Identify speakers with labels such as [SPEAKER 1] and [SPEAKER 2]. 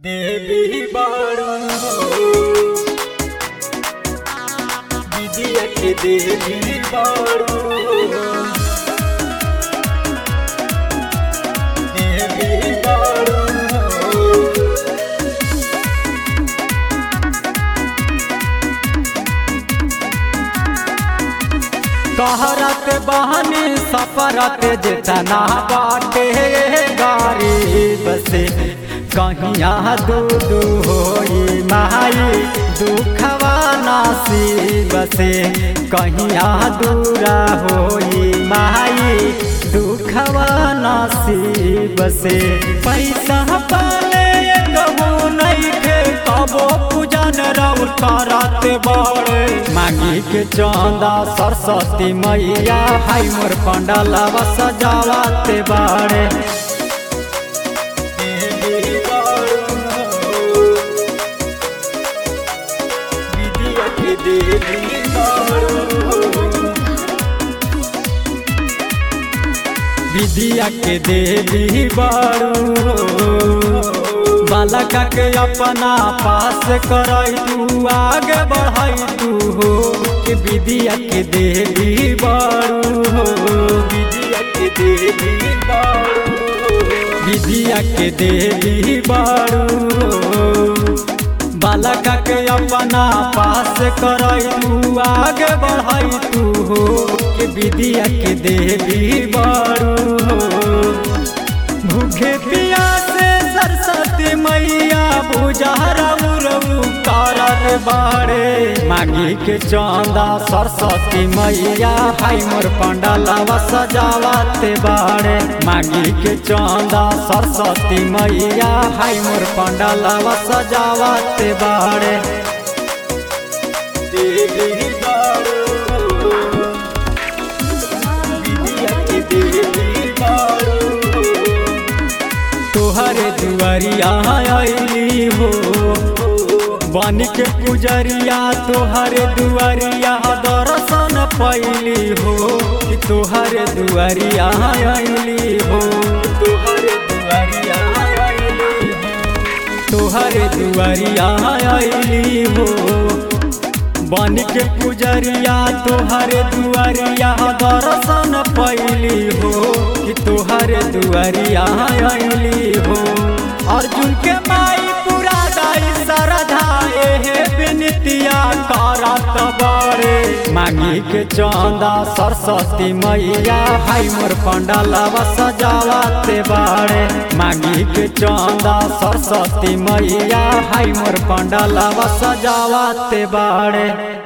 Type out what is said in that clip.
[SPEAKER 1] देवी बारू विजय के देवी बारू देवी बारू
[SPEAKER 2] कहरत बहनी सफरत जितना बाटे गरीब से कहिया दू दू होई माई दुखवा नसीब से कहिया दूरा होई माई दुखवा नसीब से पैसा पाले कहू नहीं खे कबो पूजन रउर करत बड़े मांगी के चंदा सरस्वती मैया हाई मोर पंडलवा सजावते बाड़े
[SPEAKER 1] देवी बारू विजय के देवी बारू
[SPEAKER 2] विद्या के देवी बारू बालका के अपना पास करई तू आगे बढ़ई तू हो कि विद्या के देवी बारू हो
[SPEAKER 1] विजय के देवी बारू
[SPEAKER 2] विद्या के देवी बारू बालका के अपना पास करई तू आगे बढ़ई तू हो कि विद्या के देवी बारू भूखे पियासे सरस्वती मैया बुझारा उरऊ कारर बाड़े मांगी के चंदा सरस्वती मैया हाई मोर पंडालवा सजावते बाड़े मांगी के चंदा सरस्वती मैया हाई मोर पंडालवा सजावते बाड़े
[SPEAKER 1] देवी बारू विजय के देवी बारू
[SPEAKER 2] तोहरे दुआरिया आईली हो बन के पुजरिया तोहरे दुआरिया दर्शन पैली हो कि तोहरे दुआरिया आईली हो
[SPEAKER 1] तोहरे दुआरिया आइली
[SPEAKER 2] तोहरे दुआरिया आईली हो बन के पुजरिया तोहरे दुआरिया दर्शन पैली हो कि तोहरे दुआरिया आईली हो अर्जुन के माई पूरा दाई सरधा एहे बिनतिया करत बड़े मांगी के चंदा सरस्वती मैया हाई मोर पंडालवा सजावते बाड़े मांगी के चंदा सरस्वती मैया हाई मोर पंडालवा सजावते बाड़े